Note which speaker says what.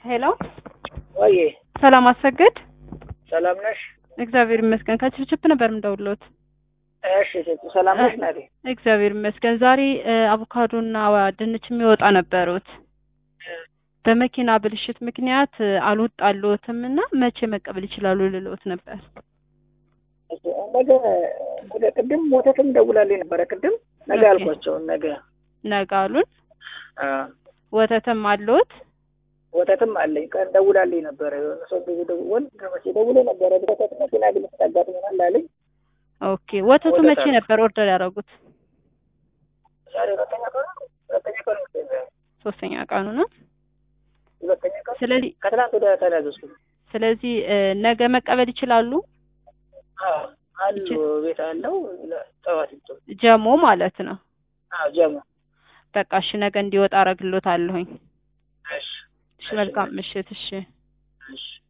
Speaker 1: ሄሎ
Speaker 2: ወይ
Speaker 1: ሰላም አሰግድ።
Speaker 2: ሰላም ነሽ?
Speaker 1: እግዚአብሔር ይመስገን። ከችፕችፕ ነበር የምደውልዎት።
Speaker 2: እሺ ሴቱ ሰላም ነሽ? ናቴ
Speaker 1: እግዚአብሔር ይመስገን። ዛሬ አቮካዶና ድንች የሚወጣ ነበሩት በመኪና ብልሽት ምክንያት አልወጣልዎትም እና መቼ መቀበል ይችላሉ ልልዎት ነበር።
Speaker 2: ነገ ነገ ቅድም ወተትም ደውላልኝ ነበረ። ቅድም ነገ
Speaker 1: ኦኬ።
Speaker 2: አልኳቸው። ነገ
Speaker 1: ነገ አሉን።
Speaker 2: አ
Speaker 1: ወተትም አለዎት?
Speaker 2: ወተትም አለኝ። ቀን ደውላልኝ ነበረ። የሆነ ሰው ብዙ ደውል ከመቼ ደውሎ ነበረ። ወተት መኪና ብልሽት አጋጥሞናል አለኝ።
Speaker 1: ኦኬ። ወተቱ
Speaker 2: ወተት
Speaker 1: መቼ
Speaker 2: አለ።
Speaker 1: ነበር ኦርደር ያደረጉት?
Speaker 2: ዛሬ ሁለተኛ ቀኑ ነው። ሁለተኛ ቀኑ ነው።
Speaker 1: ሶስተኛ ቀኑ ነው።
Speaker 2: ሁለተኛ ቀኑ
Speaker 1: ስለዚህ
Speaker 2: ከትናንት ወደ ተናዘዝኩ።
Speaker 1: ስለዚህ እ፣ ነገ መቀበል ይችላሉ።
Speaker 2: አዎ አሉ ቤት አለው ጠዋት ይቶ
Speaker 1: ጀሞ ማለት ነው።
Speaker 2: አዎ ጀሞ
Speaker 1: በቃ እሺ፣ ነገ እንዲወጣ አረግሎታለሁኝ።
Speaker 2: እሺ
Speaker 1: እሺ፣ መልካም ምሽት። እሺ።
Speaker 2: እሺ